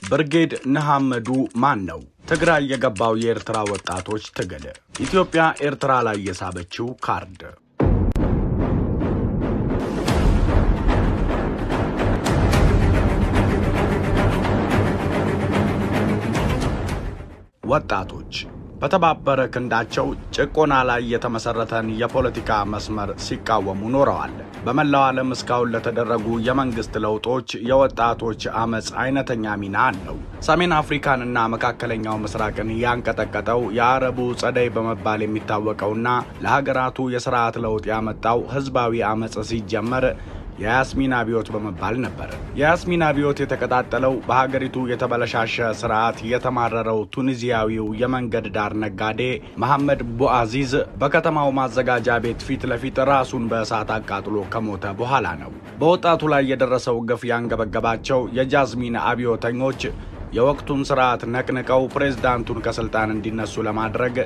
ብርጌድ ንሓመዱ ማን ነው? ትግራይ የገባው የኤርትራ ወጣቶች ትግል፣ ኢትዮጵያ ኤርትራ ላይ የሳበችው ካርድ። ወጣቶች በተባበረ ክንዳቸው ጭቆና ላይ የተመሰረተን የፖለቲካ መስመር ሲቃወሙ ኖረዋል። በመላው ዓለም እስካሁን ለተደረጉ የመንግስት ለውጦች የወጣቶች አመፅ አይነተኛ ሚና አለው። ሰሜን አፍሪካንና መካከለኛው ምስራቅን ያንቀጠቀጠው የአረቡ ጸደይ በመባል የሚታወቀውና ለሀገራቱ የስርዓት ለውጥ ያመጣው ህዝባዊ አመፅ ሲጀመር የያስሚን አብዮት በመባል ነበር። የያስሚን አብዮት የተቀጣጠለው በሀገሪቱ የተበለሻሸ ስርዓት የተማረረው ቱኒዚያዊው የመንገድ ዳር ነጋዴ መሐመድ ቡአዚዝ በከተማው ማዘጋጃ ቤት ፊት ለፊት ራሱን በእሳት አቃጥሎ ከሞተ በኋላ ነው። በወጣቱ ላይ የደረሰው ግፍ ያንገበገባቸው የጃዝሚን አብዮተኞች የወቅቱን ስርዓት ነቅንቀው ፕሬዝዳንቱን ከስልጣን እንዲነሱ ለማድረግ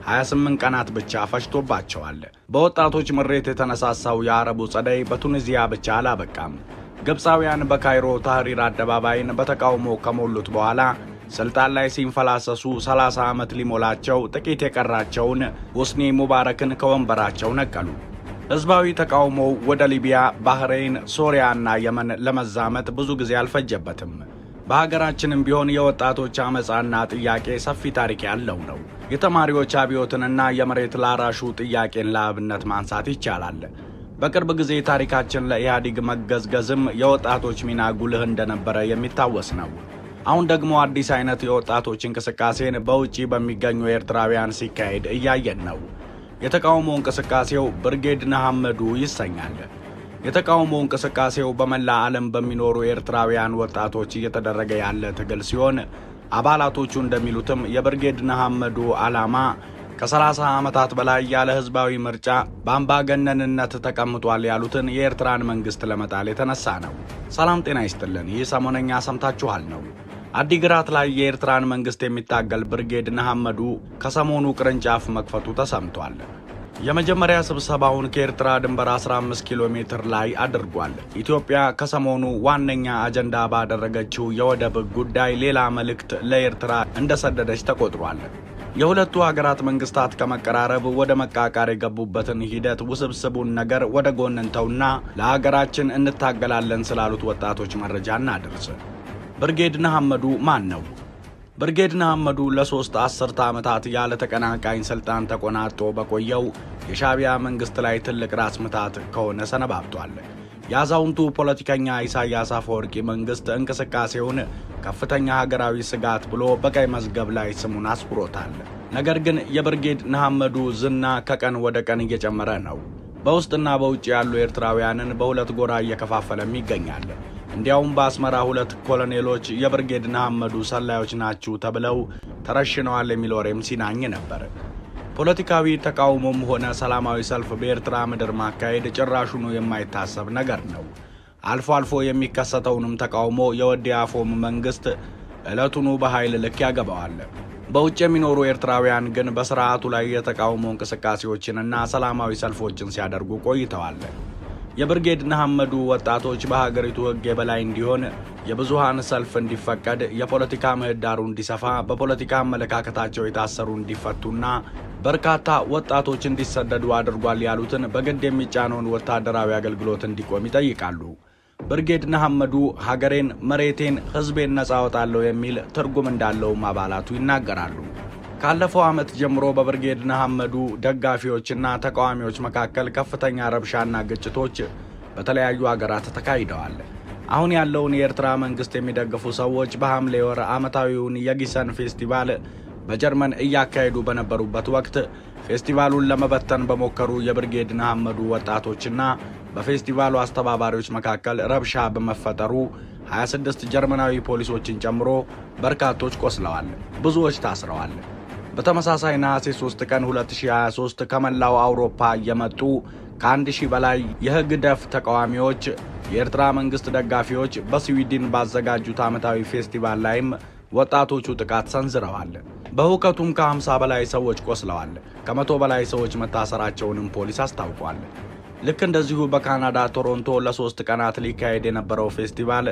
28 ቀናት ብቻ ፈጅቶባቸዋል። በወጣቶች ምሬት የተነሳሳው የአረቡ ጸደይ በቱኒዚያ ብቻ አላበቃም። ግብፃውያን በካይሮ ታህሪር አደባባይን በተቃውሞ ከሞሉት በኋላ ስልጣን ላይ ሲንፈላሰሱ 30 ዓመት ሊሞላቸው ጥቂት የቀራቸውን ሁስኒ ሙባረክን ከወንበራቸው ነቀሉ። ሕዝባዊ ተቃውሞው ወደ ሊቢያ፣ ባህሬን፣ ሶሪያና የመን ለመዛመት ብዙ ጊዜ አልፈጀበትም። በሀገራችንም ቢሆን የወጣቶች አመፃና ጥያቄ ሰፊ ታሪክ ያለው ነው። የተማሪዎች አብዮትንና የመሬት ላራሹ ጥያቄን ለአብነት ማንሳት ይቻላል። በቅርብ ጊዜ ታሪካችን ለኢህአዴግ መገዝገዝም የወጣቶች ሚና ጉልህ እንደነበረ የሚታወስ ነው። አሁን ደግሞ አዲስ አይነት የወጣቶች እንቅስቃሴን በውጪ በሚገኙ ኤርትራውያን ሲካሄድ እያየን ነው። የተቃውሞ እንቅስቃሴው ብርጌድ ንሓመዱ ይሰኛል። የተቃውሞ እንቅስቃሴው በመላ ዓለም በሚኖሩ ኤርትራውያን ወጣቶች እየተደረገ ያለ ትግል ሲሆን አባላቶቹ እንደሚሉትም የብርጌድ ንሓመዱ ዓላማ ከ30 ዓመታት በላይ ያለ ሕዝባዊ ምርጫ በአምባገነንነት ተቀምጧል ያሉትን የኤርትራን መንግሥት ለመጣል የተነሳ ነው። ሰላም ጤና ይስጥልን። ይህ ሰሞነኛ ሰምታችኋል ነው። አዲግራት ላይ የኤርትራን መንግሥት የሚታገል ብርጌድ ንሓመዱ ከሰሞኑ ቅርንጫፍ መክፈቱ ተሰምቷል። የመጀመሪያ ስብሰባውን ከኤርትራ ድንበር 15 ኪሎ ሜትር ላይ አድርጓል። ኢትዮጵያ ከሰሞኑ ዋነኛ አጀንዳ ባደረገችው የወደብ ጉዳይ ሌላ መልእክት ለኤርትራ እንደሰደደች ተቆጥሯል። የሁለቱ ሀገራት መንግስታት ከመቀራረብ ወደ መቃቃር የገቡበትን ሂደት ውስብስቡን ነገር ወደ ጎን እንተውና ለሀገራችን እንታገላለን ስላሉት ወጣቶች መረጃ እናድርስ። ብርጌድ ንሓመዱ ማን ነው? ብርጌድ ንሓመዱ ለሶስት አስርተ ዓመታት ያለ ተቀናቃኝ ስልጣን ተቆናጦ በቆየው የሻዕቢያ መንግስት ላይ ትልቅ ራስ ምታት ከሆነ ሰነባብቷል። የአዛውንቱ ፖለቲከኛ ኢሳያስ አፈወርቂ መንግስት እንቅስቃሴውን ከፍተኛ ሀገራዊ ስጋት ብሎ በቀይ መዝገብ ላይ ስሙን አስፍሮታል። ነገር ግን የብርጌድ ንሓመዱ ዝና ከቀን ወደ ቀን እየጨመረ ነው። በውስጥና በውጭ ያሉ ኤርትራውያንን በሁለት ጎራ እየከፋፈለም ይገኛል። እንዲያውም በአስመራ ሁለት ኮሎኔሎች የብርጌድ ንሓመዱ ሰላዮች ናችሁ ተብለው ተረሽነዋል የሚል ወሬም ሲናኝ ነበር። ፖለቲካዊ ተቃውሞም ሆነ ሰላማዊ ሰልፍ በኤርትራ ምድር ማካሄድ ጭራሹኑ የማይታሰብ ነገር ነው። አልፎ አልፎ የሚከሰተውንም ተቃውሞ የወዲ አፎም መንግስት ዕለቱኑ በኃይል ልክ ያገባዋል። በውጭ የሚኖሩ ኤርትራውያን ግን በስርዓቱ ላይ የተቃውሞ እንቅስቃሴዎችንና ሰላማዊ ሰልፎችን ሲያደርጉ ቆይተዋል። የብርጌድ ንሓመዱ ወጣቶች በሀገሪቱ ሕግ የበላይ እንዲሆን፣ የብዙሃን ሰልፍ እንዲፈቀድ፣ የፖለቲካ ምህዳሩ እንዲሰፋ፣ በፖለቲካ አመለካከታቸው የታሰሩ እንዲፈቱና በርካታ ወጣቶች እንዲሰደዱ አድርጓል ያሉትን በግድ የሚጫነውን ወታደራዊ አገልግሎት እንዲቆም ይጠይቃሉ። ብርጌድ ንሓመዱ ሀገሬን፣ መሬቴን፣ ሕዝቤን ነጻ አወጣለሁ የሚል ትርጉም እንዳለውም አባላቱ ይናገራሉ። ካለፈው ዓመት ጀምሮ በብርጌድ ንሓመዱ ደጋፊዎችና ተቃዋሚዎች መካከል ከፍተኛ ረብሻና ግጭቶች በተለያዩ አገራት ተካሂደዋል። አሁን ያለውን የኤርትራ መንግስት የሚደግፉ ሰዎች በሐምሌ ወር ዓመታዊውን የጊሰን ፌስቲቫል በጀርመን እያካሄዱ በነበሩበት ወቅት ፌስቲቫሉን ለመበተን በሞከሩ የብርጌድ ንሓመዱ ወጣቶችና በፌስቲቫሉ አስተባባሪዎች መካከል ረብሻ በመፈጠሩ 26 ጀርመናዊ ፖሊሶችን ጨምሮ በርካቶች ቆስለዋል፣ ብዙዎች ታስረዋል። በተመሳሳይ ነሐሴ 3 ቀን 2023 ከመላው አውሮፓ የመጡ ከአንድ ሺህ በላይ የሕግ ደፍ ተቃዋሚዎች የኤርትራ መንግሥት ደጋፊዎች በስዊድን ባዘጋጁት ዓመታዊ ፌስቲቫል ላይም ወጣቶቹ ጥቃት ሰንዝረዋል። በሁከቱም ከ50 በላይ ሰዎች ቆስለዋል። ከመቶ በላይ ሰዎች መታሰራቸውንም ፖሊስ አስታውቋል። ልክ እንደዚሁ በካናዳ ቶሮንቶ ለሶስት ቀናት ሊካሄድ የነበረው ፌስቲቫል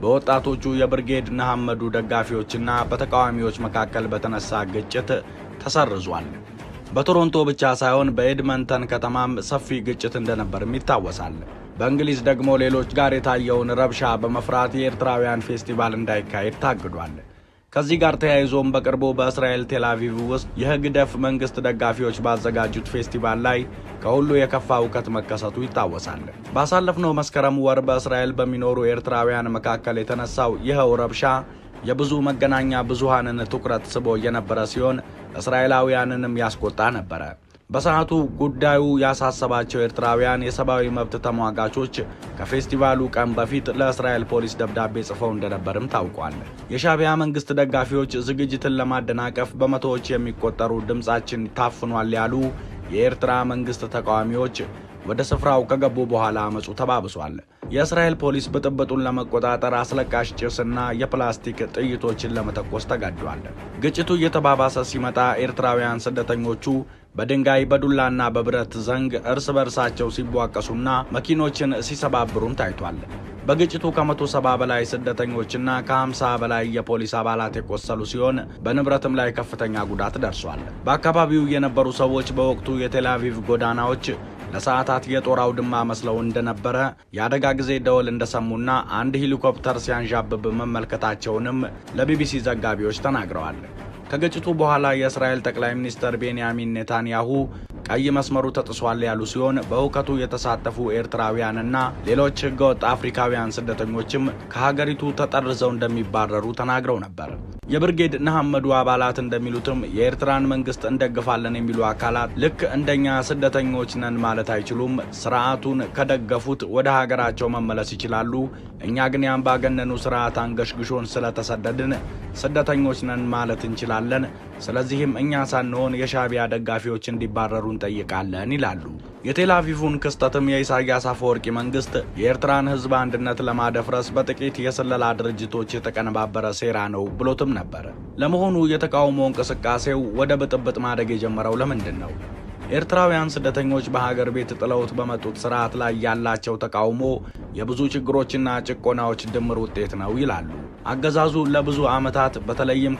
በወጣቶቹ የብርጌድ ንሓመዱ ደጋፊዎችና በተቃዋሚዎች መካከል በተነሳ ግጭት ተሰርዟል። በቶሮንቶ ብቻ ሳይሆን በኤድመንተን ከተማም ሰፊ ግጭት እንደነበርም ይታወሳል። በእንግሊዝ ደግሞ ሌሎች ጋር የታየውን ረብሻ በመፍራት የኤርትራውያን ፌስቲቫል እንዳይካሄድ ታግዷል። ከዚህ ጋር ተያይዞም በቅርቡ በእስራኤል ቴልአቪቭ ውስጥ የህግደፍ መንግስት ደጋፊዎች ባዘጋጁት ፌስቲቫል ላይ ከሁሉ የከፋ እውከት መከሰቱ ይታወሳል። ባሳለፍነው መስከረም ወር በእስራኤል በሚኖሩ ኤርትራውያን መካከል የተነሳው ይኸው ረብሻ የብዙ መገናኛ ብዙሃንን ትኩረት ስቦ የነበረ ሲሆን እስራኤላውያንንም ያስቆጣ ነበረ። በሰዓቱ ጉዳዩ ያሳሰባቸው ኤርትራውያን የሰብአዊ መብት ተሟጋቾች ከፌስቲቫሉ ቀን በፊት ለእስራኤል ፖሊስ ደብዳቤ ጽፈው እንደነበርም ታውቋል። የሻዕቢያ መንግስት ደጋፊዎች ዝግጅትን ለማደናቀፍ በመቶዎች የሚቆጠሩ ድምፃችን ታፍኗል ያሉ የኤርትራ መንግስት ተቃዋሚዎች ወደ ስፍራው ከገቡ በኋላ አመፁ ተባብሷል። የእስራኤል ፖሊስ ብጥብጡን ለመቆጣጠር አስለቃሽ ጭስና የፕላስቲክ ጥይቶችን ለመተኮስ ተገዷል። ግጭቱ እየተባባሰ ሲመጣ ኤርትራውያን ስደተኞቹ በድንጋይ በዱላና በብረት ዘንግ እርስ በርሳቸው ሲቧቀሱና መኪኖችን ሲሰባብሩም ታይቷል። በግጭቱ ከመቶ ሰባ በላይ ስደተኞችና ከሀምሳ በላይ የፖሊስ አባላት የቆሰሉ ሲሆን በንብረትም ላይ ከፍተኛ ጉዳት ደርሷል። በአካባቢው የነበሩ ሰዎች በወቅቱ የቴልአቪቭ ጎዳናዎች ለሰዓታት የጦር አውድማ መስለው እንደነበረ የአደጋ ጊዜ ደወል እንደሰሙና አንድ ሄሊኮፕተር ሲያንዣብብ መመልከታቸውንም ለቢቢሲ ዘጋቢዎች ተናግረዋል። ከግጭቱ በኋላ የእስራኤል ጠቅላይ ሚኒስትር ቤንያሚን ኔታንያሁ ቀይ መስመሩ ተጥሷል ያሉ ሲሆን በእውከቱ የተሳተፉ ኤርትራውያንና ሌሎች ህገወጥ አፍሪካውያን ስደተኞችም ከሀገሪቱ ተጠርዘው እንደሚባረሩ ተናግረው ነበር። የብርጌድ ንሓመዱ አባላት እንደሚሉትም የኤርትራን መንግስት እንደግፋለን የሚሉ አካላት ልክ እንደኛ ስደተኞች ነን ማለት አይችሉም። ስርዓቱን ከደገፉት ወደ ሀገራቸው መመለስ ይችላሉ። እኛ ግን የአምባገነኑ ስርዓት አንገሽግሾን ስለተሰደድን ስደተኞች ነን ማለት እንችላለን። ስለዚህም እኛ ሳንሆን የሻዕቢያ ደጋፊዎች እንዲባረሩ እንጠይቃለን ይላሉ። የቴልአቪቭን ክስተትም የኢሳያስ አፈወርቂ መንግስት የኤርትራን ህዝብ አንድነት ለማደፍረስ በጥቂት የስለላ ድርጅቶች የተቀነባበረ ሴራ ነው ብሎትም ነበር። ለመሆኑ የተቃውሞ እንቅስቃሴው ወደ ብጥብጥ ማደግ የጀመረው ለምንድን ነው? ኤርትራውያን ስደተኞች በሀገር ቤት ጥለውት በመጡት ስርዓት ላይ ያላቸው ተቃውሞ የብዙ ችግሮችና ጭቆናዎች ድምር ውጤት ነው ይላሉ። አገዛዙ ለብዙ ዓመታት በተለይም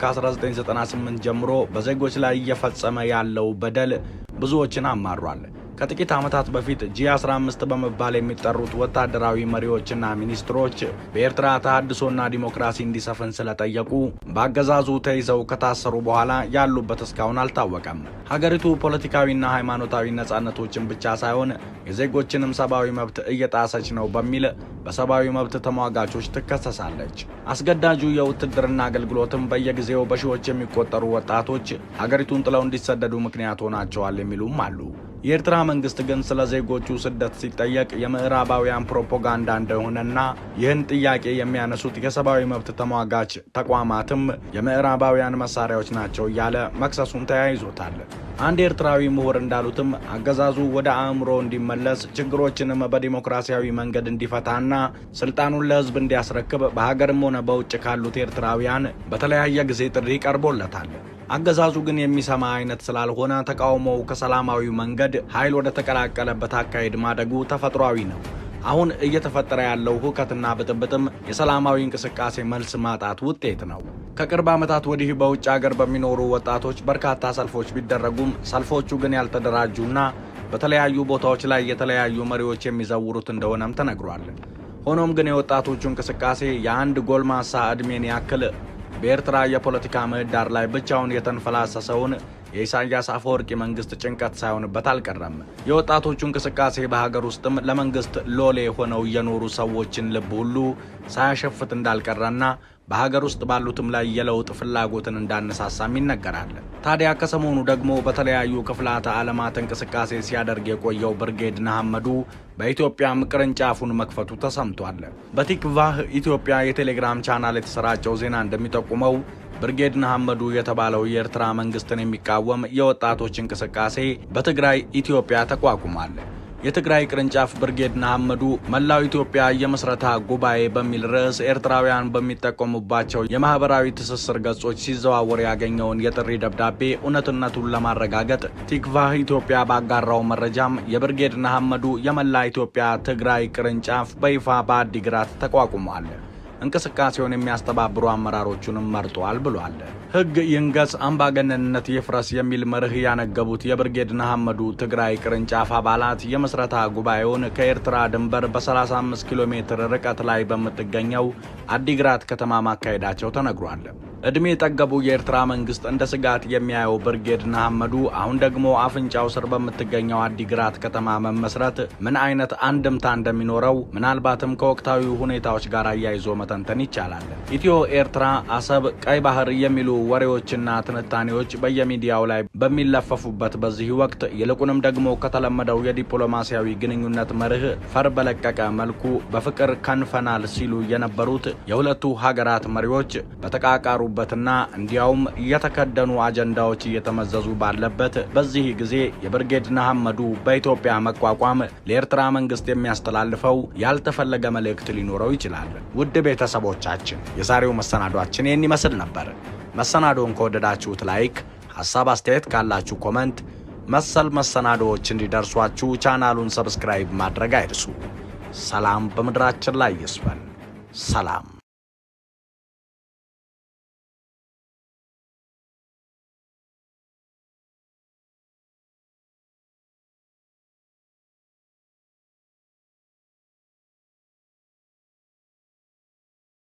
ከ1998 ጀምሮ በዜጎች ላይ እየፈጸመ ያለው በደል ብዙዎችን አማሯል። ከጥቂት ዓመታት በፊት ጂ15 በመባል የሚጠሩት ወታደራዊ መሪዎችና ሚኒስትሮች በኤርትራ ተሃድሶና ዲሞክራሲ እንዲሰፍን ስለጠየቁ በአገዛዙ ተይዘው ከታሰሩ በኋላ ያሉበት እስካሁን አልታወቀም። ሀገሪቱ ፖለቲካዊና ሃይማኖታዊ ነጻነቶችን ብቻ ሳይሆን የዜጎችንም ሰብአዊ መብት እየጣሰች ነው በሚል በሰብአዊ መብት ተሟጋቾች ትከሰሳለች። አስገዳጁ የውትድርና አገልግሎትም በየጊዜው በሺዎች የሚቆጠሩ ወጣቶች ሀገሪቱን ጥለው እንዲሰደዱ ምክንያት ሆናቸዋል የሚሉም አሉ። የኤርትራ መንግስት ግን ስለ ዜጎቹ ስደት ሲጠየቅ የምዕራባውያን ፕሮፓጋንዳ እንደሆነና ይህን ጥያቄ የሚያነሱት የሰብአዊ መብት ተሟጋች ተቋማትም የምዕራባውያን መሳሪያዎች ናቸው እያለ መክሰሱን ተያይዞታል። አንድ ኤርትራዊ ምሁር እንዳሉትም አገዛዙ ወደ አእምሮ እንዲመለስ ችግሮችንም በዲሞክራሲያዊ መንገድ እንዲፈታና ስልጣኑን ለሕዝብ እንዲያስረክብ በሀገርም ሆነ በውጭ ካሉት ኤርትራውያን በተለያየ ጊዜ ጥሪ ቀርቦለታል። አገዛዙ ግን የሚሰማ አይነት ስላልሆነ ተቃውሞው ከሰላማዊ መንገድ ኃይል ወደ ተቀላቀለበት አካሄድ ማደጉ ተፈጥሯዊ ነው። አሁን እየተፈጠረ ያለው ሁከትና ብጥብጥም የሰላማዊ እንቅስቃሴ መልስ ማጣት ውጤት ነው። ከቅርብ ዓመታት ወዲህ በውጭ ሀገር በሚኖሩ ወጣቶች በርካታ ሰልፎች ቢደረጉም ሰልፎቹ ግን ያልተደራጁና በተለያዩ ቦታዎች ላይ የተለያዩ መሪዎች የሚዘውሩት እንደሆነም ተነግሯል። ሆኖም ግን የወጣቶቹ እንቅስቃሴ የአንድ ጎልማሳ ዕድሜን ያክል በኤርትራ የፖለቲካ ምህዳር ላይ ብቻውን የተንፈላሰሰውን የኢሳያስ አፈወርቂ መንግስት ጭንቀት ሳይሆንበት አልቀረም። የወጣቶቹ እንቅስቃሴ በሀገር ውስጥም ለመንግስት ሎሌ ሆነው የኖሩ ሰዎችን ልብ ሁሉ ሳያሸፍት እንዳልቀረና በሀገር ውስጥ ባሉትም ላይ የለውጥ ፍላጎትን እንዳነሳሳም ይነገራል። ታዲያ ከሰሞኑ ደግሞ በተለያዩ ክፍላተ ዓለማት እንቅስቃሴ ሲያደርግ የቆየው ብርጌድ ንሓመዱ በኢትዮጵያም ቅርንጫፉን መክፈቱ ተሰምቷል። በቲክቫህ ኢትዮጵያ የቴሌግራም ቻናል የተሰራጨው ዜና እንደሚጠቁመው ብርጌድ ንሓመዱ የተባለው የኤርትራ መንግስትን የሚቃወም የወጣቶች እንቅስቃሴ በትግራይ ኢትዮጵያ ተቋቁሟል። የትግራይ ቅርንጫፍ ብርጌድ ንሓመዱ መላው ኢትዮጵያ የምስረታ ጉባኤ በሚል ርዕስ ኤርትራውያን በሚጠቀሙባቸው የማህበራዊ ትስስር ገጾች ሲዘዋወር ያገኘውን የጥሪ ደብዳቤ እውነትነቱን ለማረጋገጥ ቲክቫህ ኢትዮጵያ ባጋራው መረጃም የብርጌድ ንሓመዱ የመላ ኢትዮጵያ ትግራይ ቅርንጫፍ በይፋ በአዲግራት ተቋቁሟል። እንቅስቃሴውን የሚያስተባብሩ አመራሮቹንም መርጧል ብሏል። ሕግ ይንገስ አምባገነንነት ይፍረስ የሚል መርህ ያነገቡት የብርጌድ ንሓመዱ ትግራይ ቅርንጫፍ አባላት የምስረታ ጉባኤውን ከኤርትራ ድንበር በ35 ኪሎ ሜትር ርቀት ላይ በምትገኘው አዲግራት ከተማ ማካሄዳቸው ተነግሯል። ዕድሜ ጠገቡ የኤርትራ መንግስት እንደ ስጋት የሚያየው ብርጌድ ንሓመዱ አሁን ደግሞ አፍንጫው ስር በምትገኘው አዲግራት ከተማ መመስረት ምን አይነት አንድምታ እንደሚኖረው ምናልባትም ከወቅታዊ ሁኔታዎች ጋር አያይዞ መተንተን ይቻላል። ኢትዮ ኤርትራ፣ አሰብ፣ ቀይ ባህር የሚሉ ወሬዎችና ትንታኔዎች በየሚዲያው ላይ በሚለፈፉበት በዚህ ወቅት ይልቁንም ደግሞ ከተለመደው የዲፕሎማሲያዊ ግንኙነት መርህ ፈር በለቀቀ መልኩ በፍቅር ከንፈናል ሲሉ የነበሩት የሁለቱ ሀገራት መሪዎች በተቃቃሩ በትና እንዲያውም የተከደኑ አጀንዳዎች እየተመዘዙ ባለበት በዚህ ጊዜ የብርጌድ ንሓመዱ በኢትዮጵያ መቋቋም ለኤርትራ መንግስት የሚያስተላልፈው ያልተፈለገ መልእክት ሊኖረው ይችላል። ውድ ቤተሰቦቻችን የዛሬው መሰናዷችን ይህን ይመስል ነበር። መሰናዶውን ከወደዳችሁት ላይክ፣ ሀሳብ አስተያየት ካላችሁ ኮመንት፣ መሰል መሰናዶዎች እንዲደርሷችሁ ቻናሉን ሰብስክራይብ ማድረግ አይርሱ። ሰላም በምድራችን ላይ ይስፈን። ሰላም